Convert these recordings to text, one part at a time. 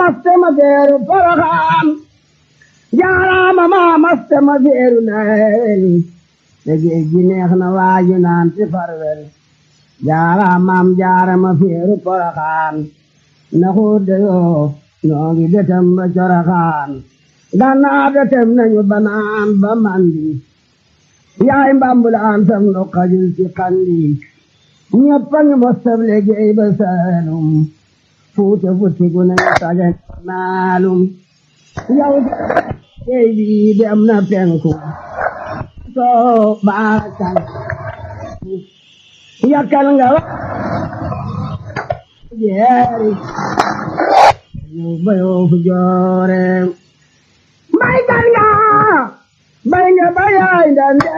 mastema feeru poroxaan jaaraama maa mastema feeru nayel te géej gi neex na waaju naan ci farwel jaaraamaam jaarama feeru poroxaan na xuut de yoo noo ngi detem ba coroxaan gannaaw detem nañu banaan ba mandi yaay mbambulaan sam nu xajul ci xandi ñëpp a ngi mostab liggéey ba saalum fuute futtigu nañu sajen naalum yow géej bi dem na penku soo baakal yakkal nga wa jeeri yow bayoo fu joore mbay kan nga bay nga bayaay ndande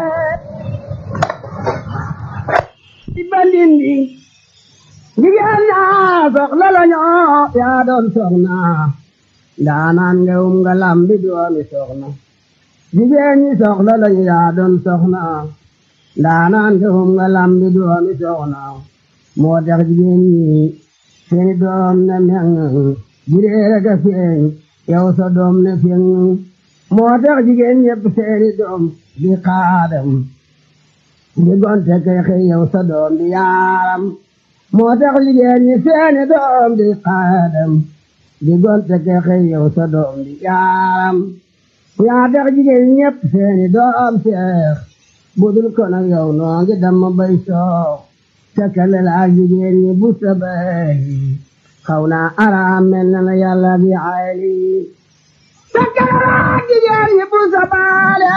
di bandindi jigéen ñaa soxla la ñoo yaa doon soxna ndaanaan nga um nga lambi doomi soxna jigéen ñi soxla la ñu yaa doon soxna ndaanaan nga um nga lambi doomi soxna moo tax jigéen ñi seeni doom ne meŋ jireere ga feeñ yow sa doom ne feeñ moo tax jigéen ñépp seeni doom di xaadam di gonte kay xëy yow sa doom di yaaram moo tax jigéen ñi seeni doom di xaadam di gonte kay xëy yow sa doom di yaaram yaa tax jigéen ñépp seeni doom seex budul ko nag yow noo ngi damm bay soox tekkale la ak jigéen ñi bu sa bay xaw naa araam mel na la yàlla bi ayli tekkale la ak jigéen ñi bu sa baale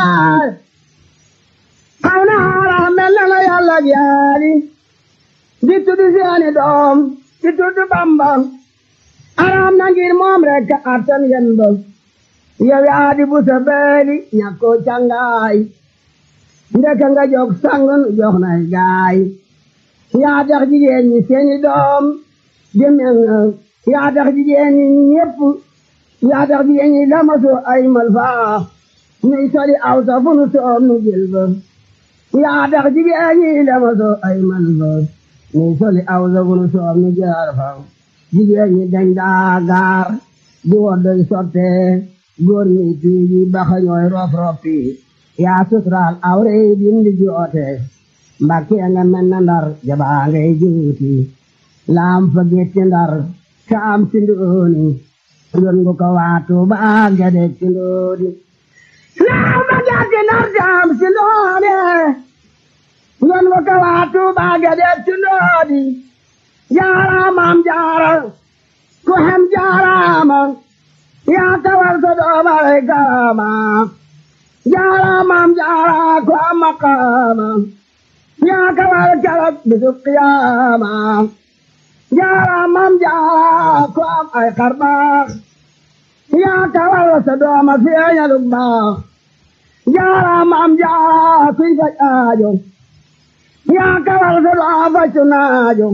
xaw naa araam mel na la yàlla bi ayli di tuddi seeni doom di tuddi bamba araam na ngir moom rek attan yen ba yow yaa di bu sa beeli ñàkkoo cangaay ndeka nga jog sangun jox nay gaay yaa tax jigéen ñi seeni doom di mel yaa tax jigéen ñi ñépp yaa tax jigéen ñi lamasu ay malfaa nuy soli aw sa fu nu soom nu jël ba yaa tax jigéen ñi lamasu ay malfaa nuy soli aw sa fu nu soom nu jaar fa jigéen ñi dañ daa gaar di woddoy sotte góor ñi tuuji baxa ñooy rof roppi yaa suturaal awre bindi joote mbakke nga mel na ndar jabaa ngay juuti laam fa getti ndar kaam ci ndooni yon ngu ko waatu baa gede ci ndooni laam fa getti ndar kaam ci ndooni yon ngu ko waatu baa gede ci ndooni jaaraamam jaara ku hem jaaraama yaa kawal sa doomare garama jaaraamam jaara ku am maqaama yaa kawal keroog bisu qiyaama jaaraamam jaara ku am ay xarbaax yaa kawal sa dooma feeñalu baax jaaraamam jaara kuy faj aajo yaa kawal sa dooma faccu naajo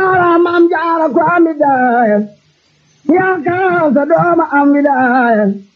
jaaraamam jaara ku am widaaya yaa kawal sa dooma am widaaya